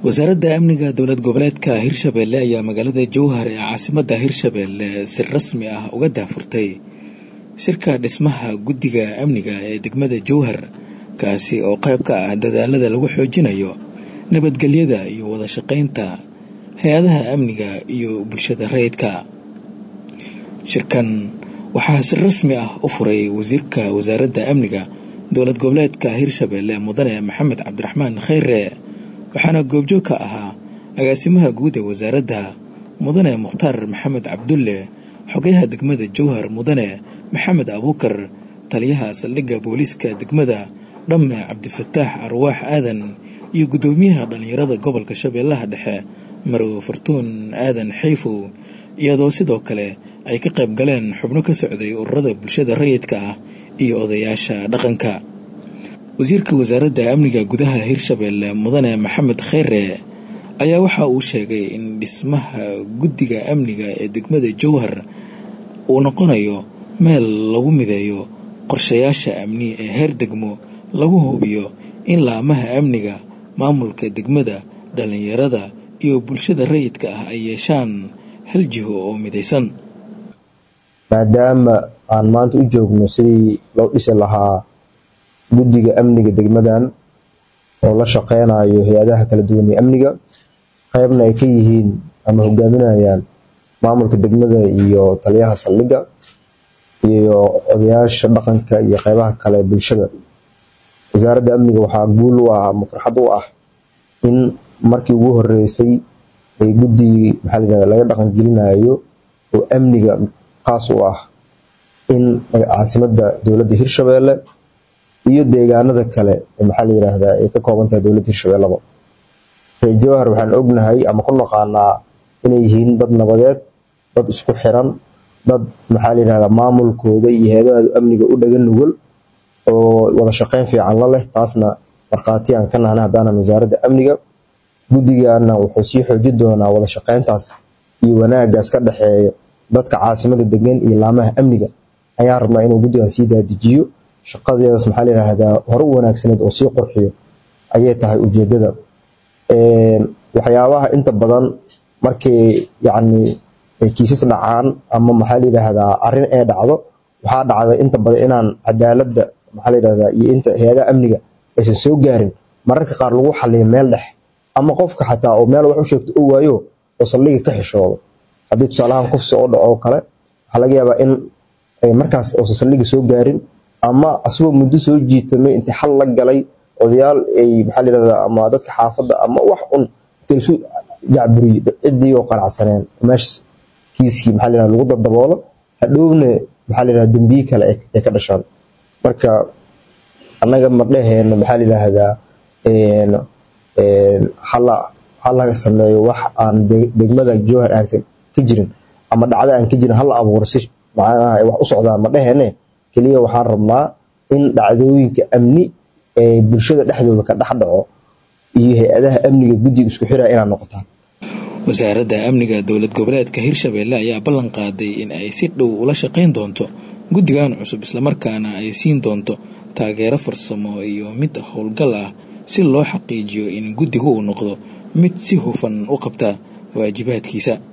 wasaaradda amniga dowlad goboleedka hirshabeelle ayaa magaalada jowhar ee caasimadda hirshabeelle si rasmi ah uga daafurtay shirka dhismaha guddiga amniga ee degmada jowhar kaasi oo qayb ka ah dadaalada lagu xoojinayo nabadgelyada iyo wada shaqaynta hay-adaha amniga iyo bulshada rayidka shirkan waxaa si rasmi ah u furay wasiirka wasaaradda amniga dowlad goboleedka hirshabeelle mudane maxamed cabdiraxmaan khayre waxaana goobjoog ka ahaa agaasimaha guud ee wasaaradda mudane mukhtaar maxamed cabdulle xogayaha degmada jowhar mudane maxamed abuukar taliyaha saldhigga booliiska degmada dhamme cabdifataax arwaax aadan iyo guddoomiyaha dhallinyarada gobolka shabeellaha dhexe marow fartuun aadan xayfow iyadoo sidoo kale ay ka qayb galeen xubno ka socday ururada bulshada rayidka ah iyo odayaasha dhaqanka wasiirka wasaaradda amniga gudaha hirshabeelle mudane maxamed khayre ayaa waxa uu sheegay in dhismaha guddiga amniga ee degmada jowhar uu noqonayo meel lagu mideeyo qorshayaasha amni ee heer degmo lagu hubiyo in laamaha amniga maamulka degmada dhallinyarada iyo bulshada rayidka ah ay yeeshaan hal jiho oo midaysan maadaama aan maanta u joogno sidii loo dhisi lahaa guddiga amniga degmadan oo la shaqeynayo hay-adaha kala duwan ee amniga qeybna ay ka yihiin ama hogaaminayaan maamulka degmada iyo taliyaha saldhigga iyo odayaasha dhaqanka iyo qeybaha kale bulshada wasaaradda amniga waxaa guul u ah ama farxad u ah in markii ugu horeysay ay guddigii maxaa layihahda laga dhaqan gelinayo oo amniga qaas u ah in caasimadda dowladda hirshabeelle iyo deegaanada kale maxaa la yiraahdaa ay ka kooban tahay dowladda hirshabeelleba reer jowhar waxaan ognahay ama ku naqaanaa inay yihiin dad nabadeed dad isku xiran dad maxaa la yirahdaa maamulkooda iyo heedahooda amniga u dhaga nugul oo wada shaqeyn fiican la leh taasna markhaati aan ka nahna haddaanan wasaaradda amniga guddigana wuxuu sii xooji doonaa wada shaqeyntaas iyo wanaagaas ka dhexeeya dadka caasimada degan iyo laamaha amniga ayaan rabnaa inuu guddigan sii daadijiyo shaqadeedas maxaa la yiraahdaa hore u wanaagsaneed oo sii qurxiyo ayay tahay ujeedada waxyaabaha inta badan markay yacni kiisas dhacaan ama maxaa la yiraahdaa arrin ee dhacdo waxaa dhacda inta badan inaan cadaaladda maxaa la yirahdaa iyo inta hay-adaha amniga aysan soo gaarin mararka qaar lagu xaliyo meel dhex ama qofka xataa oo meel wax u sheegto oo waayo oo saldhiga ka xishoodo haddii tusaalahaan kufsi oo dhaco oo kale waxaa laga yaabaa in markaas uusan saldhiga soo gaarin ama asagoo muddo soo jiitamay intii xal la galay odayaal ay maxaa la yirahdaa ama dadka xaafadda ama wax un intay isu jacburiyey ciddii oo qanacsaneen meeshas kiiskii maxaa la yirahdaa lagu dadaboolo hadhowna maxaa la yirahdaa dembiye kale ay ka dhashaan marka annaga ma dheheena maxaa la yiraahdaa hala sameeyo wax aan degmada jowhar aansan ka jirin ama dhacdo aan ka jirin hala abuuro si macnaha ay wax u socdaan ma dheheene keliya waxaan rabnaa in dhacdooyinka amni ee bulshada dhexdooda ka dhex dhaco iyo hay-adaha amniga guddiga isku xiraya inaad noqotaan wasaaradda amniga dowlad goboleedka hirshabeelle ayaa ballan qaaday in ay si dhow ula shaqayn doonto guddigan cusub islamarkaana ay siin doonto taageero farsamo iyo mid howlgal ah si loo xaqiijiyo in guddigu uu noqdo mid si hufan u qabta waajibaadkiisa